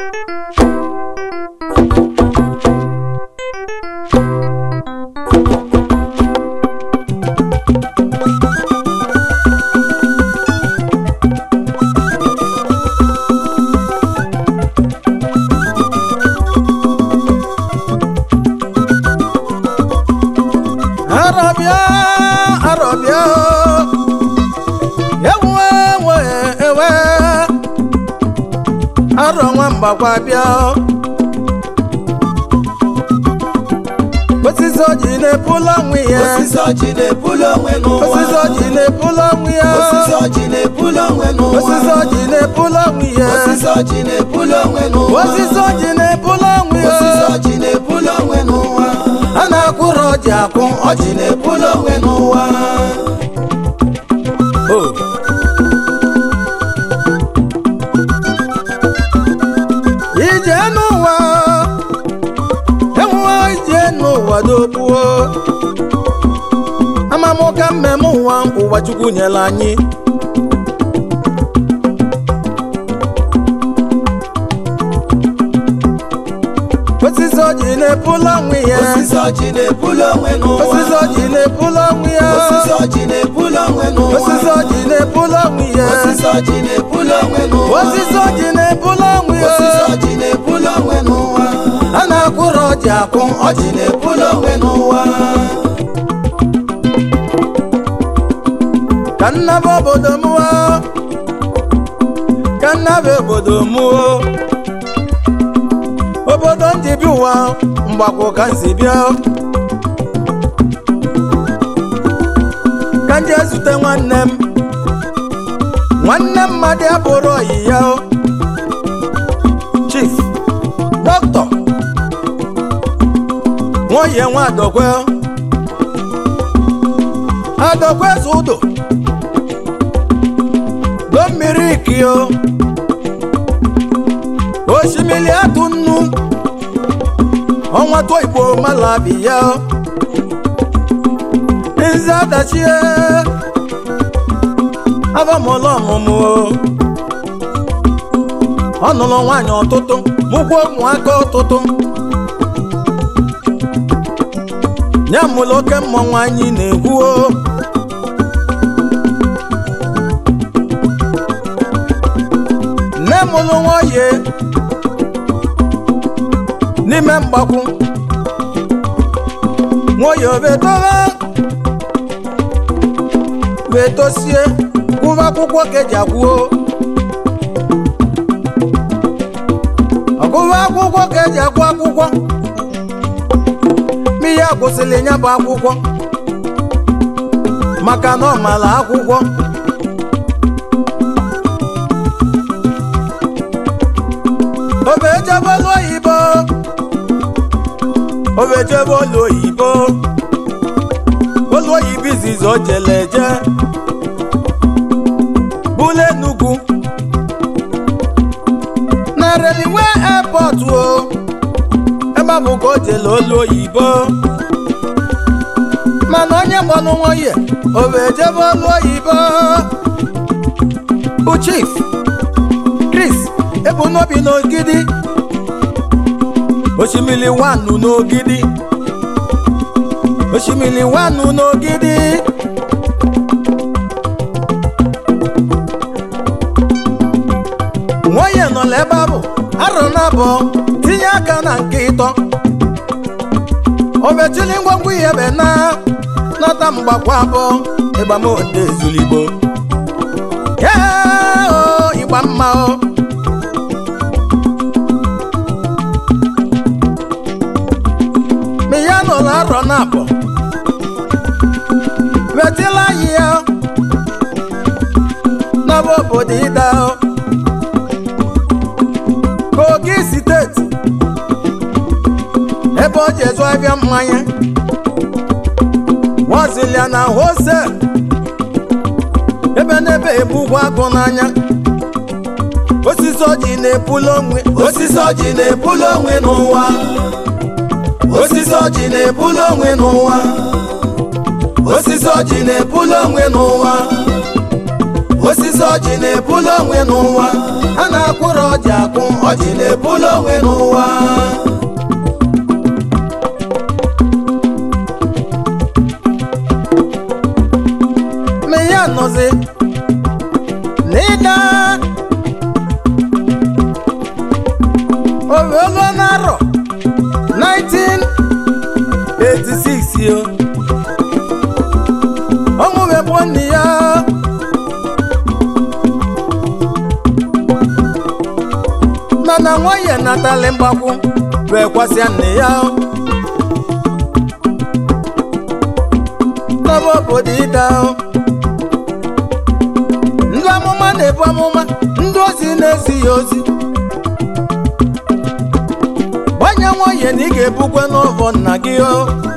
arọbịa arọbịa ewe ewe ewe arọ nwambakwa bịa osisi ọjị na-epula onwe ya osisi ọjị na-ebuli onwe n'ụwa osisi ọjị na-epula onwe ya osisi ọjị na-ebuli onwe n'ụwa osisi ọjị na-epula onwe ya osisi ọjị na-ebuli onwe n'ụwa osisi ọjị na-epula onwe ya osisi ọjị na-ebuli onwe n'ụwa a na-akwụrụ ọjị akwụ ọjị na-ebuli onwe n'ụwa ije n'ụwa enwe ije n'ụwa dogbuo amamụka mmemme ụwa ụwa chukwu nyere anyị osisi ọjị na-epula onwe ya osisi ọjị na-ebuli onwe n'ụwa osisi ọjị na-epula onwe ya osisi ọjị na-ebuli onwe n'ụwa osisi ọjị na-epula onwe ya osisi ọjị na-ebuli onwe n'ụwa osisi ọjị na-epula onwe ya osisi ọjị na-ebuli onwe n'ụwa a na-akwụrụ ọjị akwụ ọjị na-ebuli onwe n'ụwa ka nnaba obodo m o ka nnaba obodo m o obodo ndị bi ụwa mgbakọ ka nsi bịa ka ndị ezute nwanne m nwanne mmadụ abụrụ ọyị ya o. chief dọkịta nwoye nwa adọkwe adọkwe eze ụdọ do mmiri ikio osimiri atụ nnu ọnwa tụọ igbo malabi ya nze adachie abamụlọ ọmụmụ ọ nụrụ nwaanyị ọtụtụ mụkwa ụmụaka ọtụtụ ya mụrụ oke mmọnwụ anyị na-ekwuo nne mụrụ nwoye n'ime mgbakwu nwoye obetowe wee tosie kwụba akwụkwọ ka eji akwụo ọgụba akwụkwọ ka eji akwụ akwụkwọ mmiri agwụsịrị ya bụ akwụkwọ maka na ọ mara akwụkwọ obejebolu oyibo obejebolu oyibo olu oyibo izizi o jele eje bụlụ enugwu na reliwe airport o ebe bụ ka o jele olu oyibo mana onye mgbanụ nwoye obejebe olu oyibo bụ chief chris ebu n'obi n'ogidi osimiri wanu n'ogidi osimiri wanu n'ogidi nwoye nọ n'ebe ahụ arọ na abụọ tinye aka na nke ịtọ obechili ngwongwo ihe be na nọta mgbakwa abụọ ịgbamode ezuligbo Ee, o, ịgba mma o ma ya nọ n'arọ na abụọ wetila anyị ya n'ọba obodo ịda kogi steeti ebe ọ ji ezu ahịa mmanya wazilia na hostel ebe n'ebe ebu ụgwọ agụ n'anya osisi ọjị na-epula onwe osisi ọjị na-ebuli onwe n'ụwa osisi ọjị na-ebuli onwe n'ụwa osisi ọjị na-ebuli onwe n'ụwa osisi ọjị na-ebuli onwe n'ụwa a na-akwụrụ ọjị akwụ ọjị na-ebulu onwe n'ụwa ma ya nọzi n'ịda oruolu n'arọ 1986 yo ọnwụ wee bụ nne ya mana nwunye natali mgbakwu wee kwasịa nne ya n'ọba obodo ịda ndị amụma na-ebu amụma ndị ozi na-ezi ya ozi gbanye nwunye na ị ga-ebukwe n'ọvọ nna gị o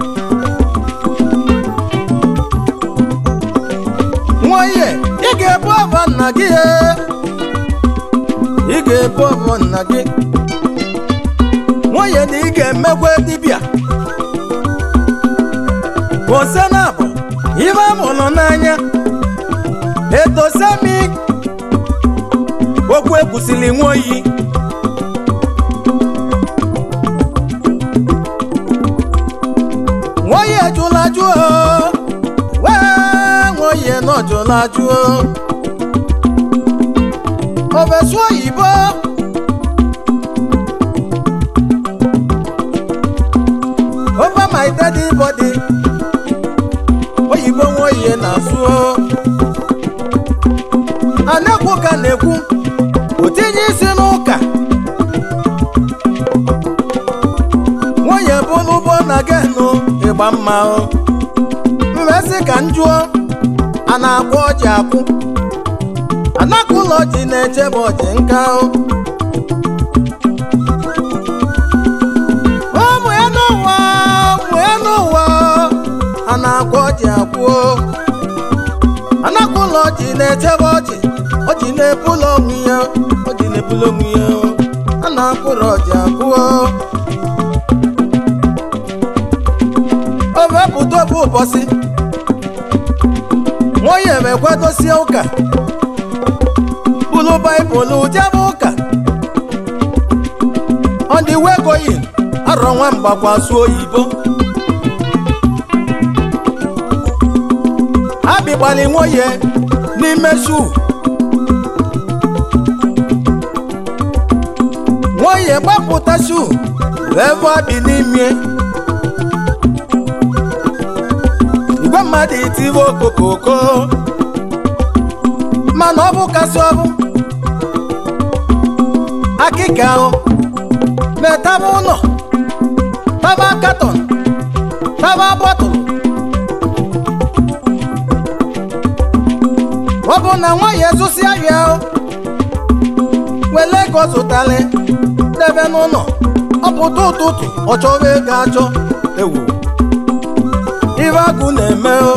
nwunye ị ga-ebu ọvọ nna gị e ị ga-ebu ọvọ nna gị nwunye na ị ga-emekwe dibịa ose na abụ ibe amụrụ n'anya etosemi okwu ekwusili nwoyi nwoyi ejula jụọ wee nwoyi nọjụla jụọ obesu oyibo over my daddy body oyibo nwoyi na-asụ a na-ekwu ka na-ekwu otinye isi n'ụka nwunye bụrụ ụgbọ na genụ ịgba mma mmesị ka m jụọ a na-akwụ ọjị akwụ anaka ụlọ ọjị na-echebe ọjị nka ụmụ ya n'ụwa ụmụ ya n'ụwa a na-akwụ ọjị akwụ anaka ụlọ ọjị na-echebe ọjị ọjị na-ebulu onwe ya ọjị na-ebulu onwe ya a na-akwụrụ ọjị akwụọ o wepụta obu ụbọchị nwunye mekwadosie ụka bulu baịbụl jebe ụka ọ dị wegoyi arọ nwa mgbakwasu oyibo abịgbali nwunye n'ime shuu nwunye gbapụta shuu wee bụ abi n'ime igwe mmadụ itiwe okokoko mana ọ bụ kasị ọbụ akịka ahụ metaba ụlọ taba katọn taba bọtụlụ ọ bụ na nwa ya ezosi ahịa ahụ wele ego zụtali debe n'ụlọ ọ pụta ụtụtụ ọ chọrọ ego achọ ewu ibe agụ na-eme o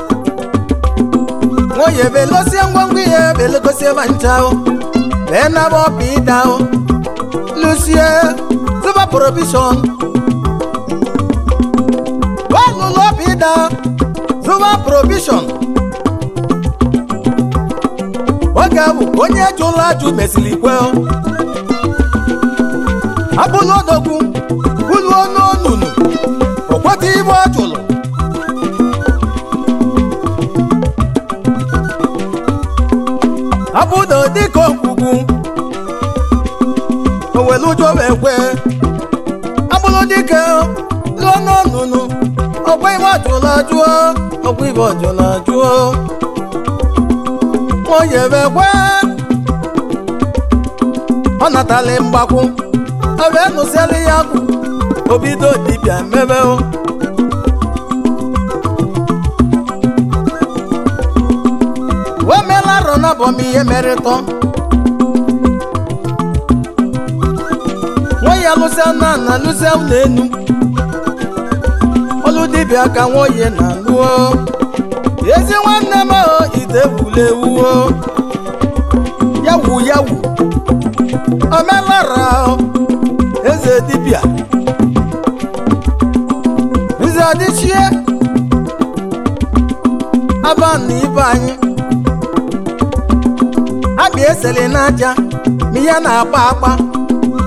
nwunye belosie ngwongwo ihe belegosie ma ncha o bee naba ọpa ịda o lusie zụba probishọn ọlụlụ ọpa ịda zụba probishọn oge ahụ onye jụrụ ajụ mesịrị ikwe o abụla odogwu uluo n'onunu o kweta ibe ọ jụrụ abụdo dịka okwugwu owelu ụjọ wee kwe abụrụ dịka lụọ n'ọnụnụ ọkwa ibe ọjụla jụọ ọkwa ibe ọjụla jụọ nwunye wee kwe ọ natali mgbakwu ọ wee nụsịrị ya kwụ obido dibịa mebe o o meela arọ na bọm ihe merịtọ nwunye alụsịa na na alụsịa na enu ọlụ dibịa ka nwunye na alụọ ezi nwanne m o ite ewule ewuo yawu yawu omelara eze dibịa nze adịchie aba na ibe anyị abịa eseli n'aja ma ihe na-agba agba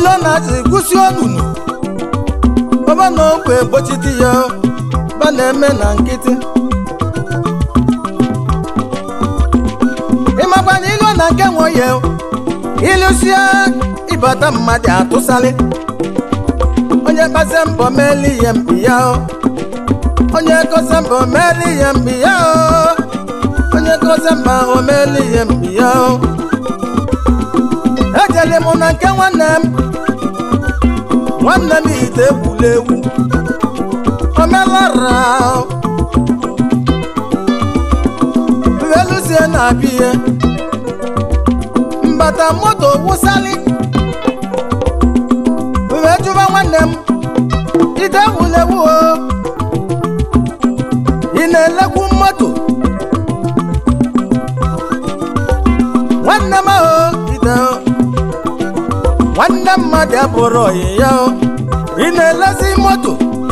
ulo na-azị kwụsị onunu ọba na ogbe gbochiti ya ba na-eme na nkịtị ịmakwanye ilo na nke nwe ya ịlụsie ịbata mmadụ atụsalị onye kpasa mbọ meli ihe mpi ya o. onye kọsa mbọ meli ihe mpi ya o. onye kọsa mbọ ahụ meli ihe mpi ya o. ejele m na nke nwanne m nwanne m ite egwula egwu omelara uweluzie na-abịa ihe mbata moto wụsali wee jụba nwanne m ite egwula egwu o ị na-elekwu moto nwanne m ahụ ite o nwanne mmadụ abụrụ ọyị ya o ị na-elezi moto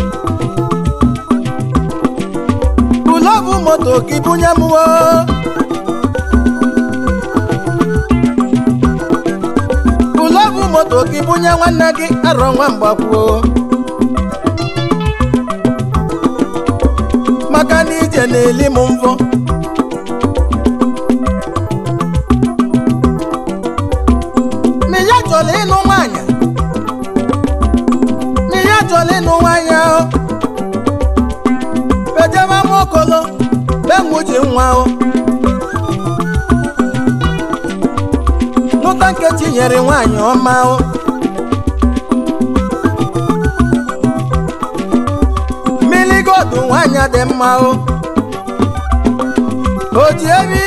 ụlọ bụ moto gị bunye m o ụlọ bụ moto gị bunye nwanne gị arọ nwa mgbakwuo maka na ije na-eli m mvọ ma ya chọrọ ịnụ nwaanyị ma ya chọrọ ịnụ nwaanyị ahụ ejebe mokolo benwuji nwa ahụ nụta nkechi nyere nwaanyị ọma ahụ mmiri godu nwaanyị dị mma ahụ o ji ebi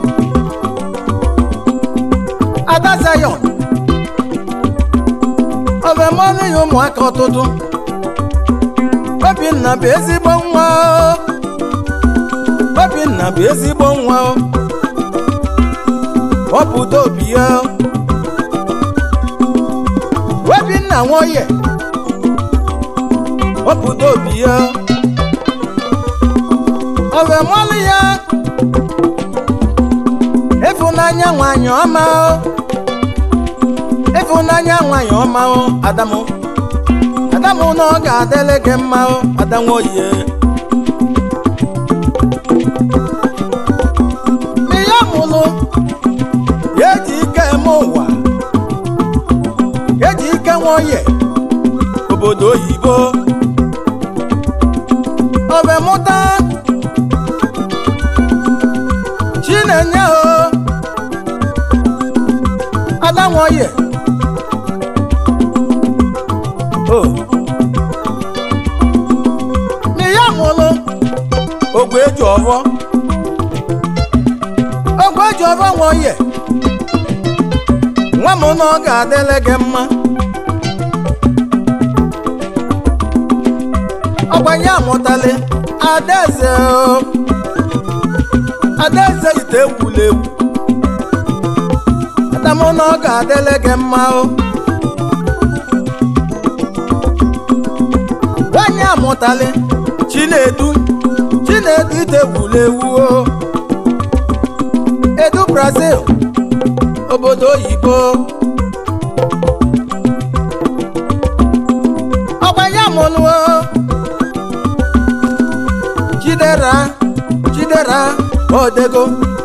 ada zayon ọbemọnụ ya ụmụaka ọtụtụ obinna bụ ezigbo nwa o. obinna bụ ezigbo nwa o. ọpụta obi ya o. obinna nwoye ọpụta obi ya o. ọbemọnụ ya ịfụnanya nwanyị ọma o. ịfụnanya nwanyị ọma o adamu adamu na ọ ga-adịle gị mma o adanwoye ma ya mụlụ ya eji ike eme ụwa ya eji ike nwoye obodo oyibo ọbemụta chinenye o adanwoye o n'ihe mụlụ ogwe eji ọvọ ogwe eji ọvọ nwoye nwa m na ọ ga-adịle gị mma ọgbanye amụtali adaeze o adaeze ite egwula egwu adamụ na ọ ga-adịle gị mma o nwanyị amụtali chinedu chinedu ite egwula egwu o edu brazil obodo oyibo ọgbanye amụlụ o chidera chidera odego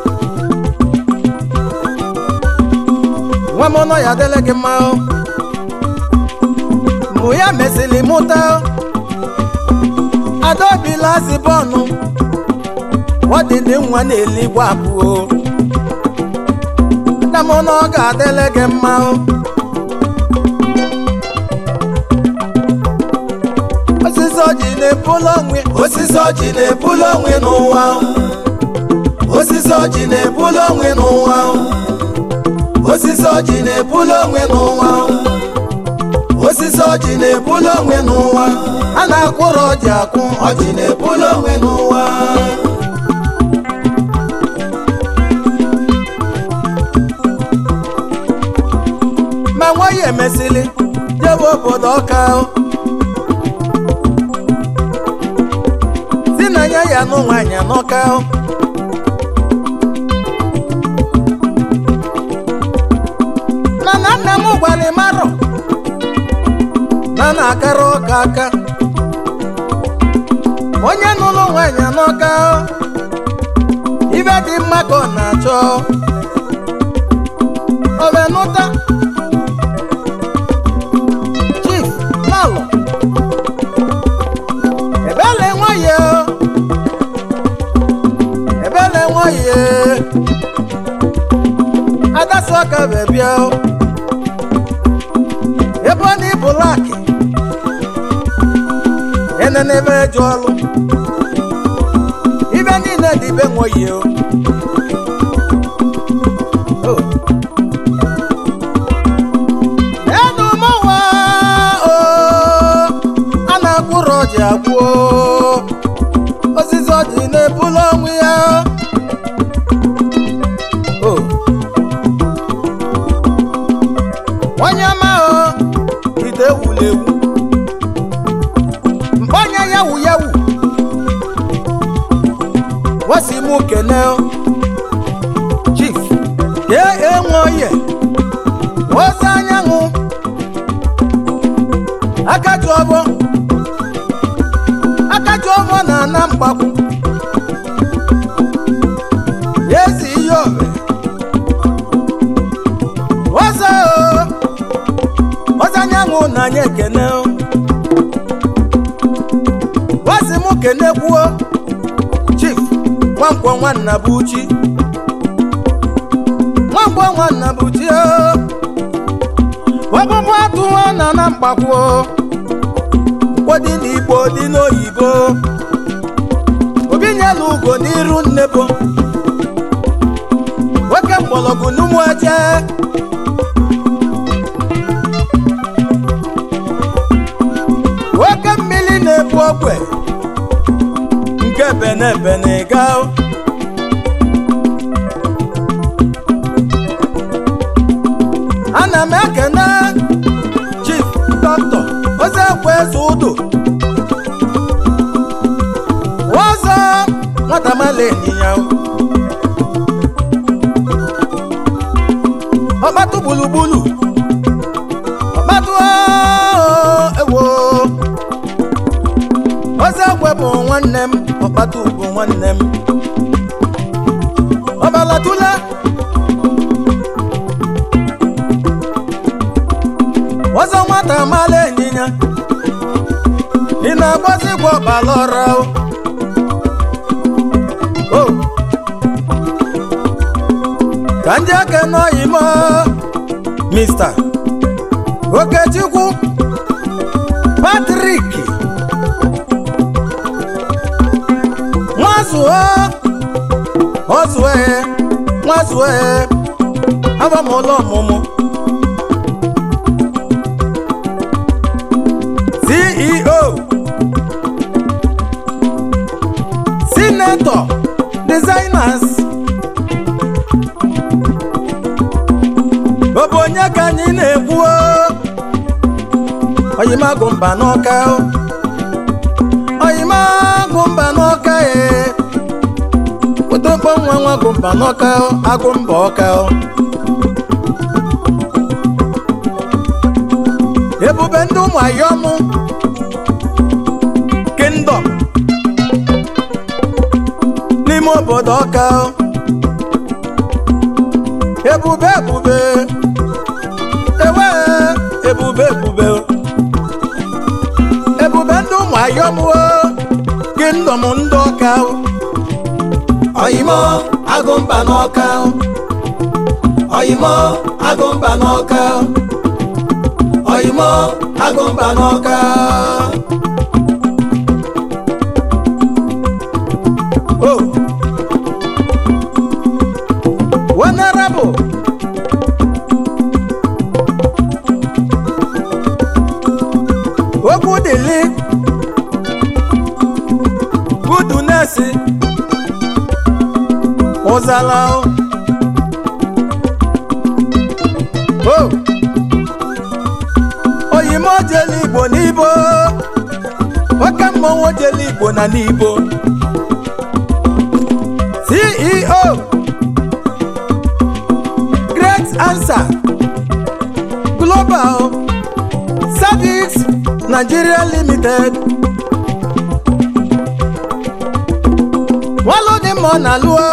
nwa m nọ ya adịla gị mma o mụ ya mesịrị mụta o adaobila si bọọnụ ọdịdị nwa na-eligbo abụọ nna m na ọ ga-adịle gị mma o osisi ọjị na-ebulu onwe osisi ọjị na-ebuli onwe n'ụwa osisi ọjị na-ebuli onwe n'ụwa osisi ọjị na-ebuli onwe n'ụwa osisi ọjị na-ebuli onwe n'ụwa a na-akwụrụ ọjị akwụ ọjị na-ebuli onwe n'ụwa ma nwaanyị emesịrị jebe obodo ọka o. si na ya ya nụ nwaanyị n'ọka o. mana nna m gwara marọ na-akara ọka aka onye nụrụ nwaanyị n'ọka ibe dị mma ka ọ na-achọ ovenụta chief lalọ ebele nwaye ebele nwaye adasi ọka bebia ebe ọ na ibulaki enene ebe eji ọlụ ibe niile dị ibe nwaye o Oh. enu mụnwa o a na-akwụrụ ọjị akwụ osisi ọjị na-ebulu onwe ya o onye ma o ite ewulu ewu mkpọnye yawu yawu wasi mụ kene o chief yee enwe oye ozi anyanwụ akaju ọbọ akaju ọbọ na ana mgbakwu ezi ihe obe ozo ozi anyanwụ na anyị ekene o. ozi mụ kene kwuo chief nwankwọ nwanna bụ uchi nwankwọ nwanna bụ uchi o ọkpụkpụ atụwa na na mgbakwo ụfọdụ n'igbo dị n'oyibo obi nyela ugo n'iru nnebo nwoke mgbọrọgwụ n'ụmụ eje nwoke mmiri na-ebu ogwe nke bene bene ga ana m ekene chief dọkịta ozekwe eze ụdụ ọzọ nwata mala ịnyịnya ọkpatụ gburugburu ọkpatụ ewo ozekwe bụ nwanne m ọkpatụ bụ nwanne m ọbalatụla ọzọ nwata mala ịnyịnya ị na-agbazi gwa ọbala ọra o o ka ndị aka nọghị m mista okechukwu patrik nwazuo ọzue nwazuo abamụlọ ọmụmụ ceo senator designers ọ bụ onye ka anyị na-ekwu oyimagụ mba n'ọka oyimagụ mba n'ọka e ụtọkpọ nwa nwa gụ mba n'ọka agụ mba ọka ebube ndị ụmụ ayọmụ kingdom n'ime obodo ọka ebube ebube ewe ebube ebube ebube ndị ụmụ ayọmụo kingdom ndị ọka oyimo agụmba n'ọka oyimo agụmba n'ọka oyimo agụmba n'ọka o venerable okwu dịlị gudu nesi ụzala o o oyimo jele igbo n'ibo oke mmọnwụ jele igbo na n'ibo ceo great answer global service nigeria limited wọ́n ló ní mọ̀ nàlú o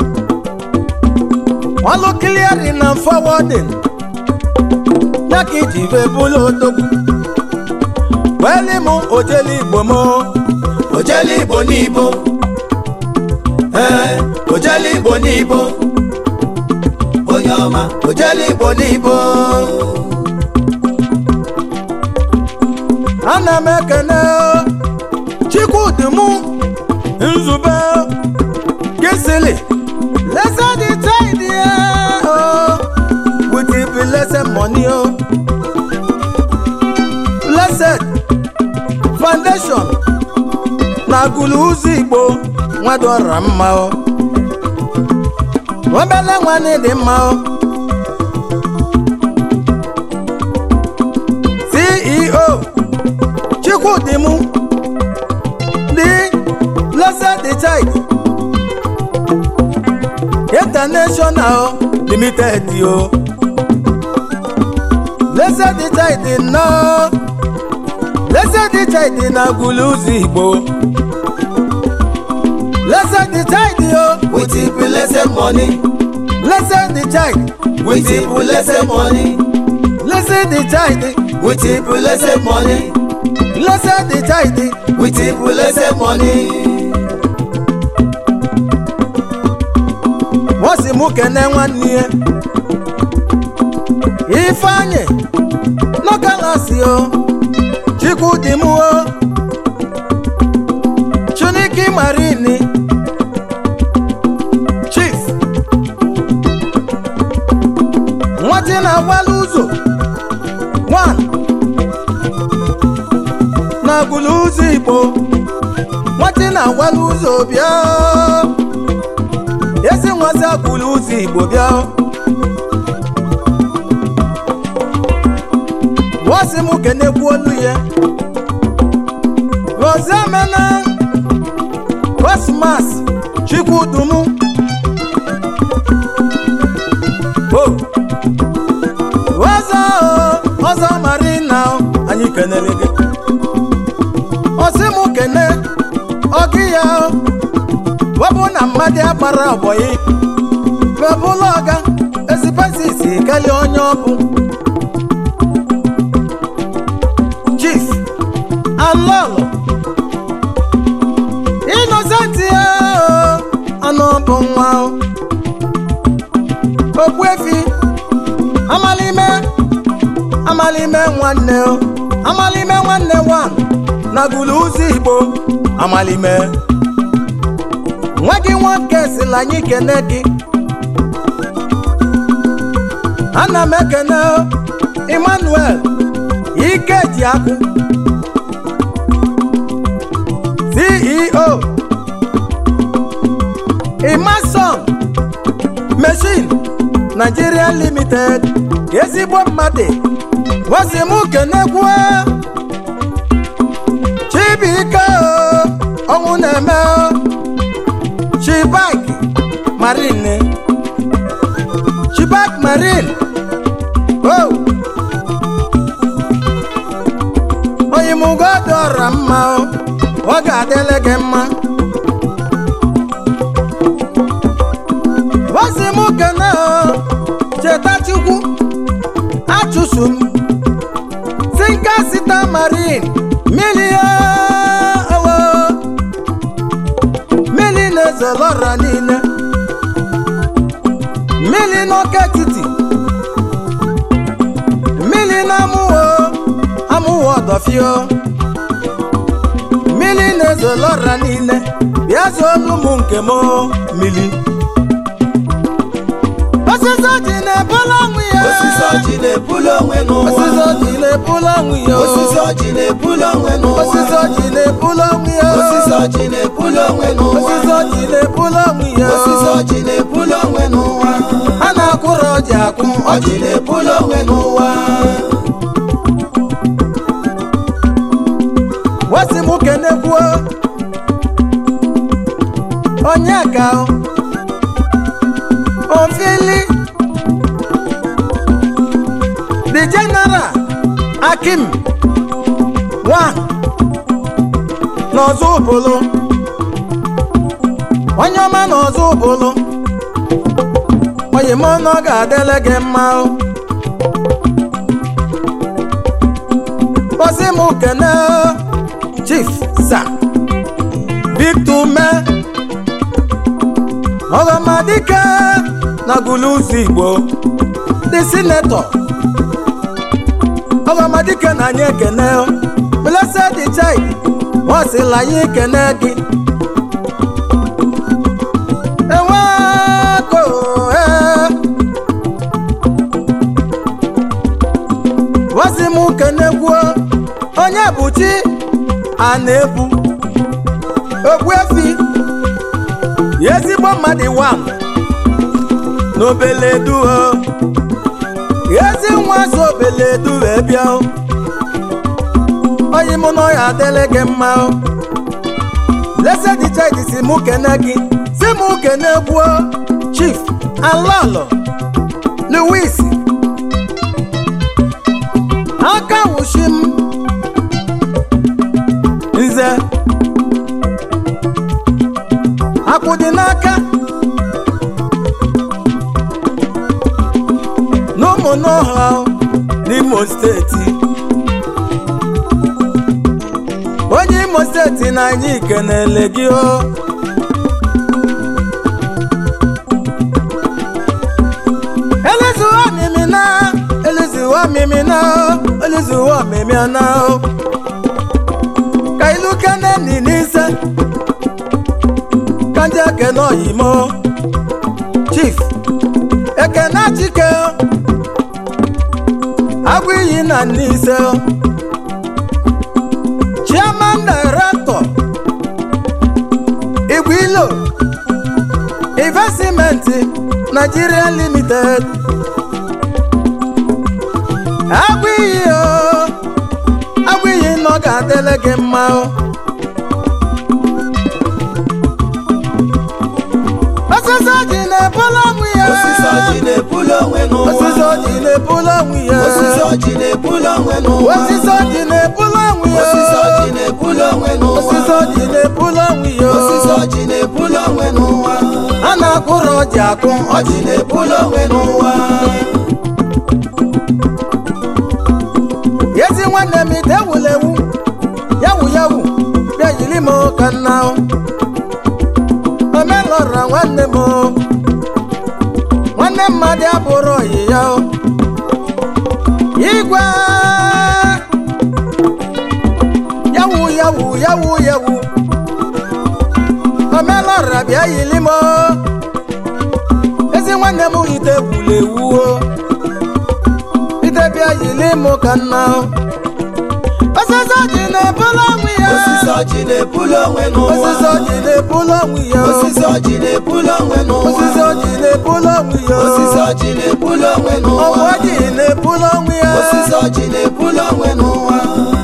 wọ́n ló clearing and forwarding jákèjì ìwé búlò tókù wẹ́lí mu òjèlì ìgbò mọ́ òjẹ́lì ìbò ní ibo ẹ̀ òjẹ́lì ìbò ní ibo onye ọma òjẹ́lì ìbò ní ibo ana m ekene chikwudimu nzube kisili lese the tide o with the blessed money o blessed foundation na guluzu igbo nwadora mma o obele nwanne dị mma o ceo chukwudimu the blessed the child international limited o blessed the child na blessed the child na guluzu igbo blessed the child o with the blessed money blessed the child with the blessed money blessed the child with the blessed money blessed the child with the blessed money. wọ́n sì mú kẹ́nẹ́ nwanne ya ifeanyị nọkalasi o chikwudimu o chuniki marini chief nwati na-agbala ụzọ 1 na agbụlụ ụzọ igbo nwati na-agbala ụzọ bịa ezi nwazi agbụlụ ụzọ igbo bịa wọsi m kenekwu olu ya rozemena kosmas chukwudumu o ọzọ o, ọzọ marina o, anyị kenere gị ọsị m kene ọgị ya o webụ na mmadụ agbara ọbọyị webụla ọga ezipesisi keli onye ọbụ chief alọlọ inozenti ya o, anụ ọbụ nwa o okpuefi amalime amalime nwanne o amalime nwanne wan na gụlụ ụzọ igbo amalime nwa gị nwoke sila anyị kene gị ana m ekene o, emmanuel ikeji akụ ceo imason machine nigeria limited ezigbo mmadụ wasi m kenekwu chibuike o, ọnwụ na-eme o. chibak marine chibak marine o oyimugodora mma o ọ ga-adịle gị mma wasi m kene o cheta chukwu achụsụ m tinka sita marine milie owo mmiri na-ezolọra niile mmiri n'oke etiti mmiri na-amụwo amụwo ọdọfio mmiri na-ezolọra niile bịa zolu m nke m mmiri osisi ọjị na-ebula ọnwụ ya osisi ọjị na-ebuli onwe n'ụwa osisi ọjị na-ebula ọnwụ ya osisi ọjị na-ebuli onwe n'ụwa osisi ọjị na-ebula ọnwụ ya osisi ọjị na-ebuli onwe n'ụwa osisi ọjị na-ebula ọnwụ ya osisi ọjị na-ebuli onwe n'ụwa a na-akwụrụ ọjị akwụ ọjị na-ebuli onwe n'ụwa wasi m kenekwuo onye ka o ofili the general akim one n'ọzọ ụbụlụ onye ọma n'ọzọ ụbụlụ onye m ọnụ ọ ga-adịle gị mma o ozi m kene chief sa victor me ọgọmadike na guluzu igbo dị sinetọ ọgọmadike na anyị ekene blessed child nwasịla anyị ekene gị eweko ee wazi m kenegwuo onye bụ chi a na-ebu ogbuefi ezigbo mmadụ wam n'obeleduo ezi nwa so obeledu wee bịa o. onye mụ na ọya adịlị gị mma o. blessed child si mụ kene gị si mụ kene gbuo chief alọlọ louis aka wụshi m nze akwụ dị n'aka n'ụmụnọha n'imo steeti onye imo steeti na anyị kenele gị o elezuwa mimina elezuwa mimina elezuwa mimiana o ka ilu kene ni n'ise ka ndị ekene oyimo chief ekene chike agụ iyi na n'ise chairman director igwilo investment nigeria limited agụ iyi o agụ iyi na ọ ga-adịle gị mma o osisi ọjị na-ebulu onwe ya osisi ọjị na-ebulu onwe n'ụwa osisi ọjị na-ebulu onwe ya osisi ọjị na-ebulu onwe n'ụwa osisi ọjị na-ebulu onwe ya osisi ọjị na-ebulu onwe n'ụwa osisi ọjị na-ebulu onwe ya osisi ọjị na-ebulu onwe n'ụwa a na-akụrụ ọjị akụ ọjị na-ebulu onwe n'ụwa ezi nwanne m ite ewulewu yawu yawu bịa yiri m ka nna o. omelọra nwanne m o. nwanne mmadụ abụrụ ọyị ya o. igwe yawu yawu yawu yawu omelọra bịa yiri m o. ezi nwanne m ite ewulewu o. ite bịa yiri m ka nna o. osisi ọjị na-ebulu onwe ya osisi ọjị na-ebulu onwe n'ụwa osisi ọjị na-ebulu onwe ya osisi ọjị na-ebulu onwe n'ụwa osisi ọjị na-ebulu onwe ya osisi ọjị na-ebulu onwe ọgwụ n'ụwa ọjị na-ebulu onwe ya osisi ọjị na-ebulu onwe n'ụwa